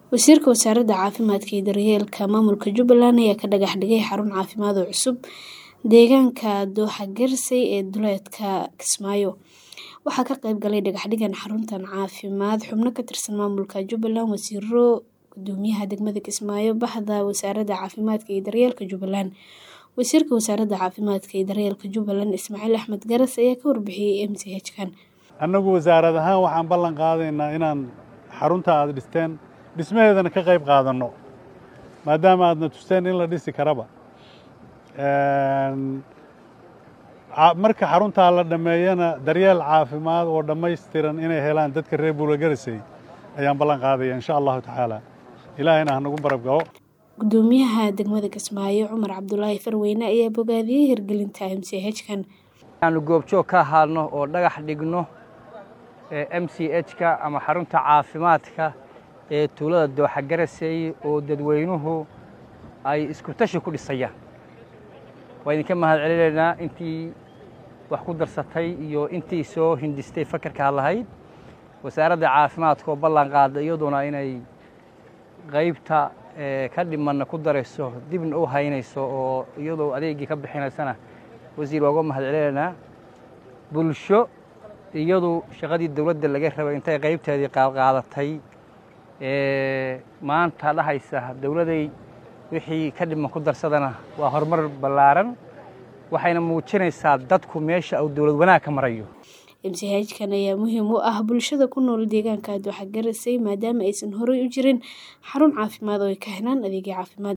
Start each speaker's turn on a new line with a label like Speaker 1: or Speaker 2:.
Speaker 1: Wasiirka Wasaaradda Caafimaadka iyo Daryeelka Maamulka Jubbaland ayaa ka dhagax dhigay xarun caafimaad oo cusub deegaanka Dooxa Garsey ee duleedka Kismaayo. Waxaa ka qayb galay dhagaxdhiggan xaruntan caafimaad xubno ka tirsan maamulka Jubbaland, wasiirro, guddoomiyaha degmada Kismaayo, Baxda Wasaaradda Caafimaadka iyo Daryeelka Jubbaland. Wasiirka Wasaaradda Caafimaadka iyo Daryeelka Jubbaland Ismaaciil Axmed Garas ayaa ka warbixiyay MCH-kan.
Speaker 2: annagu wasaarad ahaan waxaan ballan qaadaynaa inaan xarunta aad dhisteen dhismaheedana ka qayb qaadanno maadaama aadna tusteen in la dhisi karaba marka xaruntaa la dhammeeyana daryeel caafimaad oo dhammaystiran inay helaan dadka reer buula garisay ayaan ballan qaadaya insha allahu tacaala ilaahayna ha nagu barab galo
Speaker 1: Guddoomiyaha degmada Kismaayo Cumar Cabdulaahi Farweyne ayaa bogaadiyey hirgelinta MCH-kan.
Speaker 3: aanu goobjoog ka ahaadno oo dhagax dhigno m c h-ka ama xarunta caafimaadka ee tuulada dooxa garasey oo dadweynuhu ay isku tashi ku dhisayaan waa idinka mahad celinaynaa intii wax ku darsatay iyo intii soo hindhistay fakarkaa lahayd wasaaradda caafimaadka oo ballan qaada iyaduna inay qaybta ka dhimanna ku darayso dibna u haynayso oo iyadoo adeegii ka bixinaysana wasiir waa uga mahad celinaynaa bulsho iyadu shaqadii dowladda laga rabay intay qaybteedii qaadqaadatay maanta dhahaysa dowladay wixii ka dhiman ku darsadana waa horumar ballaaran waxayna muujinaysaa dadku meesha uu dowlad wanaag ka marayo
Speaker 1: MCH-kan ayaa muhiim u ah bulshada ku nool deegaanka Dooxa Garsey maadaama aysan horey u jirin xarun caafimaad oo ay ka helaan adeegyo caafimaad.